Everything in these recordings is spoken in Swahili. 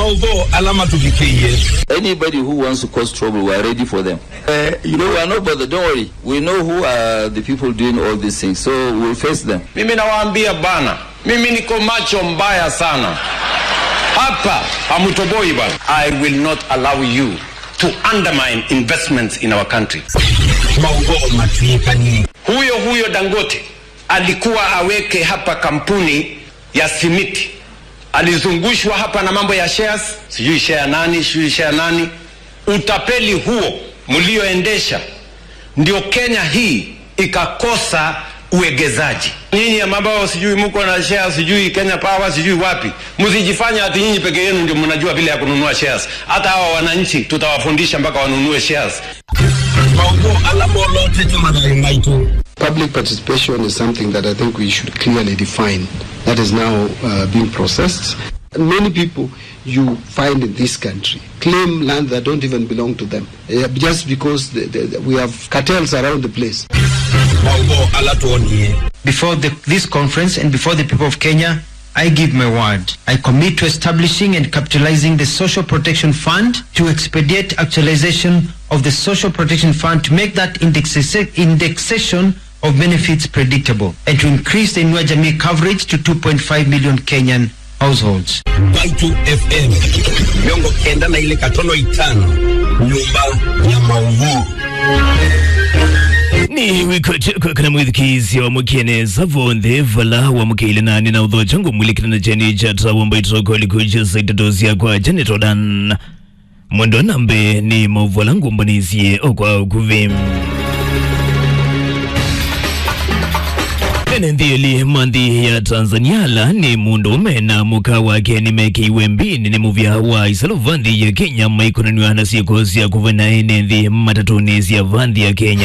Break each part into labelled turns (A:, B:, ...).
A: maudho alama tuvikie
B: Anybody who wants to cause trouble, we are ready for them. Uh, you know, we are not bothered. Don't worry. We know who are the people doing all these things, so we'll face them.
C: Mimi nawaambia bana, mimi niko macho mbaya sana hapa, hamutoboi bana. I will not allow you to undermine investments in our country.
A: maudho matuikani
C: Huyo huyo Dangote alikuwa aweke hapa kampuni ya simiti, alizungushwa hapa na mambo ya shares, sijui share nani, sijui share nani. Utapeli huo mlioendesha ndio Kenya hii ikakosa uegezaji. Nyinyi ambao sijui mko na shares, sijui Kenya Power, sijui wapi, msijifanya ati nyinyi peke yenu ndio mnajua vile ya kununua shares. Hata hawa wananchi tutawafundisha mpaka wanunue shares.
A: maudho alama olote tumadai maitu
D: Public participation is something that I think we should clearly define. That is now uh, being processed. Many people you find in this country claim land that don't even belong to them, uh, just because the, the, we have cartels around the place.
A: maudho alatuonie
E: Before the, this conference and before the people of Kenya, I give my word. I commit to establishing and capitalizing the Social Protection Fund to expedite actualization of the Social Protection Fund to make that indexa- indexation of benefits predictable and to increase the Inua Jamii coverage to 2.5 million Kenyan households.
A: Baitu FM miongo kenda na ile katono itano nyumba ya maudho
F: ni wikocheko kana mwithikiisi wa mukieneza vonthe vala wa mukeile nani na utho changu mwilikana cheni cha trawomba itoko likuja saitatosia kwa janet odan mwendo nambe ni mauvola ngumbanisie okwa ukuvi enenthieli manthi ya tanzania la ni mundu umena muka wake nimekiiwe mbini ni muvya wa isalo vanthi ya kenya maikonaniwa na siku sia kuvena enenthi matatuni sia vanthi ya kenya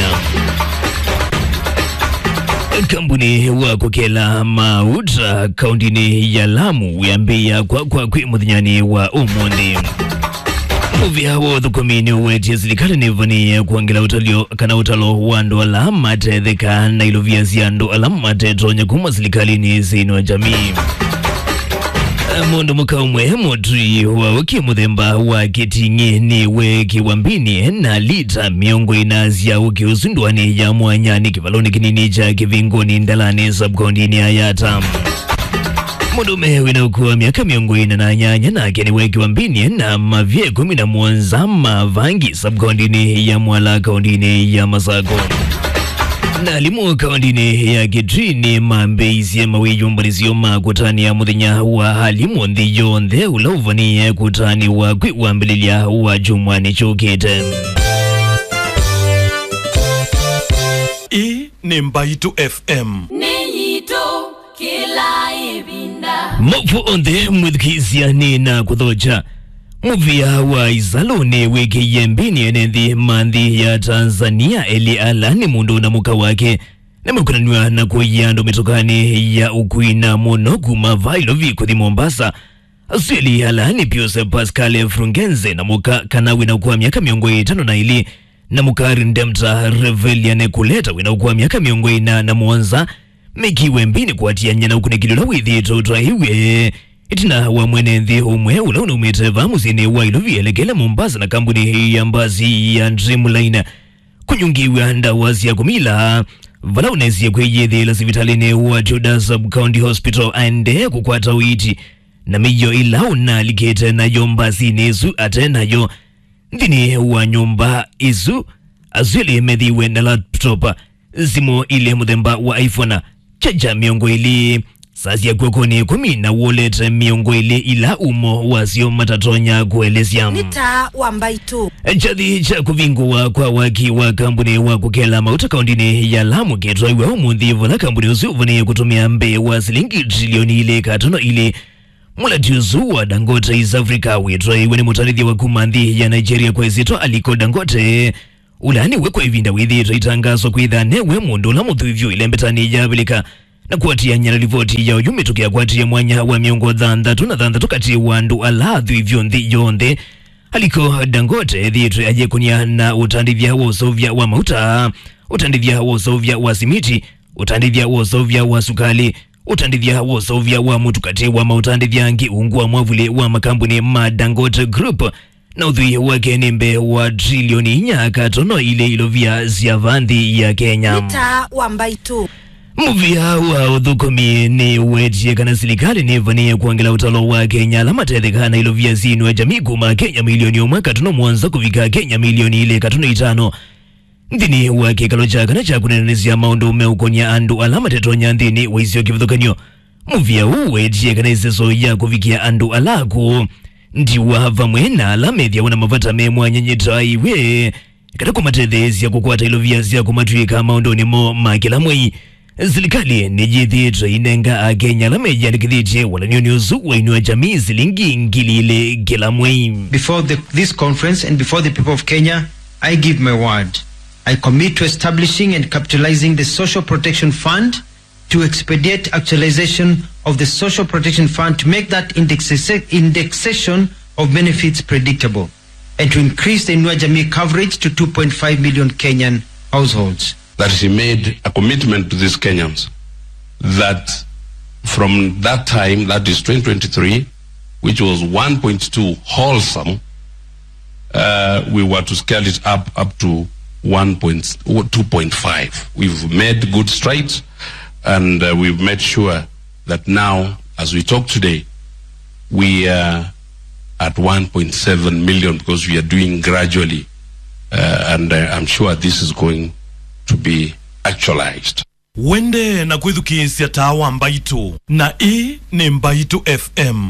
F: kampuni wa kukela mauta kauntini ya lamu yambia kwa kwa kwi muthinyani wa umuthi muvya wa uthukumini wetie silikali nivanie kuangela utalio kana utalo wa andu ala matetheka na ilovia sia andu ala matetonya kuma silikalini sino jamii mundu muka umwe mutui wa uki muthemba wa kiting'i ni we kiwambini na lita miongo ina sia uki usundwani ya mwanyani kivaloni kinini cha kivingoni ndalani subkondini ayata mundume wina ukuwa miaka miongo ina na nyanya nake ni we kiwambini na mavye kumi na muonza mavangi subkondini ya mwala kaundini ya masako nalimu kaundini ya kitrini mambeisye mawiyumbanisyo makutania muthenya wa halimu nthi yonthe ula uvanie kutani wa kwi wambililya wa jumwani chukite
G: hii ni mbaitu fm
H: nĩnyitũ kĩla ĩvinda
F: mofu onthe mwithikisiani na kuthocha muvia wa izaluni wikiye mbini enenthi manthi ya tanzania eli ala ni mundu na muka wake nimekunaniwa na kuiya andu mitokani ya ukwina muno kuma vailovi kuthi mombasa sweli ala ni pius pascal frungenze na muka kanawi na kuwa miaka miongo itano na ili na mukari ndemta reveliane kuleta wina ukuwa miaka miongo ina na muonza mikiwe mbini kuatia nyana ukunikilila withi totwa iwe itina wa mwenenthi umwe ula unaumite vamusini wa ilovi elekele mombasa na kampuni hii ya mbazi ya dreamline kunyungiwa ndawa sia kumila vala unesie kwiyithila sivitalini wa juda subcounty hospital aende kukwata witi na miyo ila unalikite nayo mbazini isu ate nayo nthini wa nyumba isu azwili methiwe na laptop simu ile muthemba wa iphone chaja miongo ili sasi yakwekoni kumi na wallet miongo ili ila umo wasio matatonya kuelesya
I: nita wambaitu
F: chathi cha kuvinguwa kwa waki wa kambuni wa kukela mauta kaundini ya lamu ketwaiwe umuthi vola kambuni usu uvanie kutumia mbe wa silingi trilioni ile katono ile mulatiusu wa dangote east africa witwaiwe ni mutanithia wa kumanthi ya nigeria kwa isitwa aliko dangote ulani wekwa ivinda withitwa itangaso kwitha newe mundu ula muthuvyu ile mbetani yavilika na kuatia nyana rivoti ya uyumi tukiakwatia mwanya wa miongo thanthatu na thanthatu kati wa andu ala thuvyu nthi yonthe aliko dangote thiitwe ajekunia na utandithia wa usovya wa mauta utandithia wa usovya wa simiti utandithia wa usovya wa sukali utandithya wosovya wa mutukati wa mautandithya ngi ungu wa mwavuli wa makambuni ma Dangote Group na uthui wake ni mbe wa trilioni inya katono ile ilovya sya vanthi ya Kenya
I: nita wambaitu
F: muvia wa uthukumi ni wetie kana silikali nivanie kuangela utalo wa Kenya ala matethekana ilovya zinu ya jamii kuma Kenya milioni umwe katono mwanza kuvika Kenya milioni ile katono itano nthini wa kikalo cha kana cha kunenanisia maundu meukonia andu ala matetonya nthini wa isio kivithukanio muvia uu wetie kana iseso ya kuvikia andu alaku ndiwa vamwe na ala methia wana mavata me mwanyanyita iwe kata kumatetheesya kukwata ilovya sya kumatwika maunduni mo ma kila mwei serikali nijithitwe inenga akenya ala mejandikithitye walanioni usu wa inua jamii silingi ngili ile kila mwei
E: Before the, this conference and before the people of Kenya, I give my word. I commit to establishing and capitalizing the Social Protection Fund to expedite actualization of the Social Protection Fund to make that indexa- indexation of benefits predictable and to increase the Inua Jamii coverage to 2.5 million Kenyan households.
J: that he made a commitment to these Kenyans that from that time, that is 2023, which was 1.2 wholesome, uh, we were to scale it up up to 1.2.5. We've made good strides, and uh, we've made sure that now, as we talk today, we are at 1.7 million because we are doing gradually, uh, and uh, I'm sure this is going to be actualized.
G: wende na kwithukiisya tawa mbaitu na ii ni mbaitu fm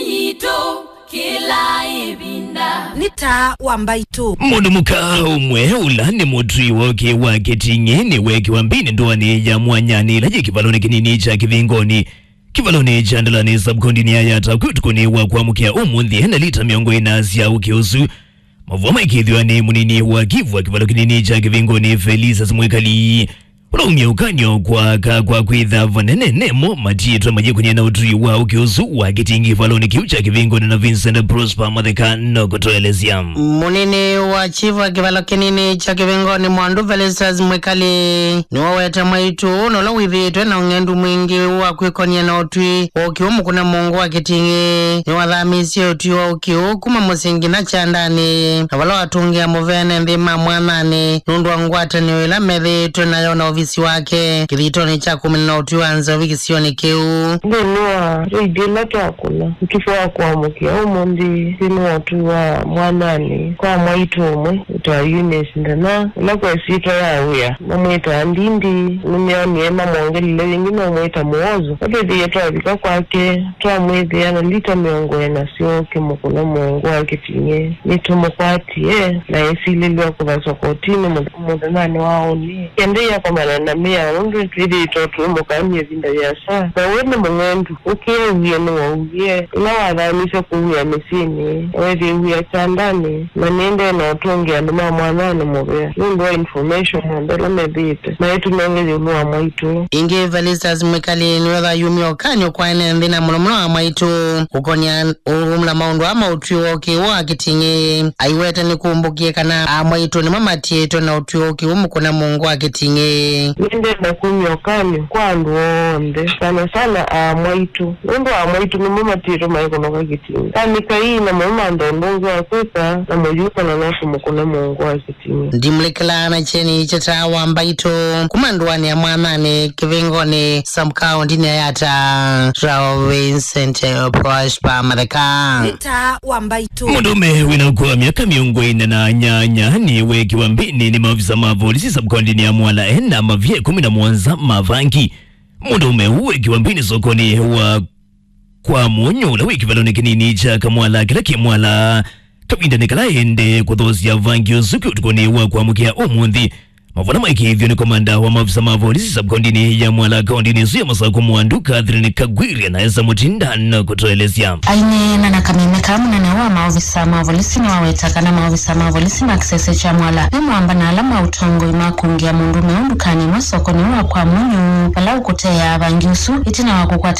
H: niyito kila ibinda
I: nita wambaitu
F: mundu muka umwe ula ni mutwi woke wa keting'e ni weki wa mbini ndoani ya mwanyani laje kivaloni kinini cha kivingoni kivaloni cha ndalani sabkondini ayata kwitukuni wa kuamukia umunthi hena lita miongo ina sya ukiusu mavua maikithwa ni munini wa kivu wa kivalo kinini cha kivingoni felisa simwikali ulaumia ukanyo kwaka kwa kwitha vanene nemo matitwa majikunia na utui wa ukiusu wa kitingi valoni kiu cha kivingoni na vincent prosper matheka nokutoelezya
K: munini wa chifu akivalo kinini cha kivingoni mwandu felistas mwikali niwowete mwaitu nolo withitwe na ung'endu mwingi wa kwikonia na utwi wa ukiu mukuna mungu wa kitingi niwathamisye utwi wa ukiu kuma musingi na chandani na vala watungia muvene nthima mwanani nundu wa ngwatanio ila methitwe nayo na uvisi wake kithitoni cha kumi na utwi wa nzovi kisioni kiu
L: ndinua reidila twakula ukifo wa kuamukia umundi thini watu wa mwanani kwa mwaitu umwe utwa Eunice ndana ula kwesitwa yawia namwita ndindi nimeonie mamwongelile wingi nomwita muozo atwithiie twavika kwake twamwithia na lita miongo ena syoke mukuna mungu akitinye nitumukwatie na esililwa kuva kotini muthanani waoni kende yakomana na mia undu twithiitwo tumukamie vinda vya saa na wene mung'endu ukiewie niwaugie ila wathamisha kuwia misini wethi wia chandani na niende na utungi andu ma mwanani muvea nundu wa information ambele methite na itunongethia ulu wa mwaitu
K: ingi felistas mwikali niwetha yumia ukanyo kwaene nthina muno muno wa mwaitu ukonia urumla maundu ama utwi wa ukiu wa kiting'i aiwete ni kumbukie kana a mwaitu nimwe matiitwe na utwi wa ukiu mukuna mungu wa kiting'i
L: nindenda kumya ukanyo kwa andu onthe sana sana a mwaitu nundu a mwaitu nimwe matiro maikonoka kitingi kanika ii na mama ndondonzo akwika na muyukana nasu mukuna mungu wa kitingi
K: ndimlikilana cheni chetawa mbaitu kumanduani ya mwanani kivingoni samkaundini ayata rao vincent prosper matheka
I: nita wambaitu
F: mundume winakuwa miaka miongo ine na nyanya ni weki wa mbini ni maafisa ma polisi sabkondini ya mwala ena mavye kumi na mwanza mavangi mundume uweki wa mbini sokoni wa kwa munyula wiki valone kinini cha kamwala kila kimwala kavinda kalaende kuthosya vangi usuki utukoni wa kuamukia umunthi mavona maikithio ni komanda wa maafisa ma polisi sabkondini ya mwala kaundini su ya masako mwandu Catherine Kagwiri anaeza mutindano kutoelezya
M: aine na kameme kamunene wa maovisa mavolisi ni wawetakana maovisa mavolisi makisese cha mwala nimwamba na alama utongo imakungia mundu meundukani mwasokoni wa kwa munyu vala ukuteya vangi usu itina wakukwata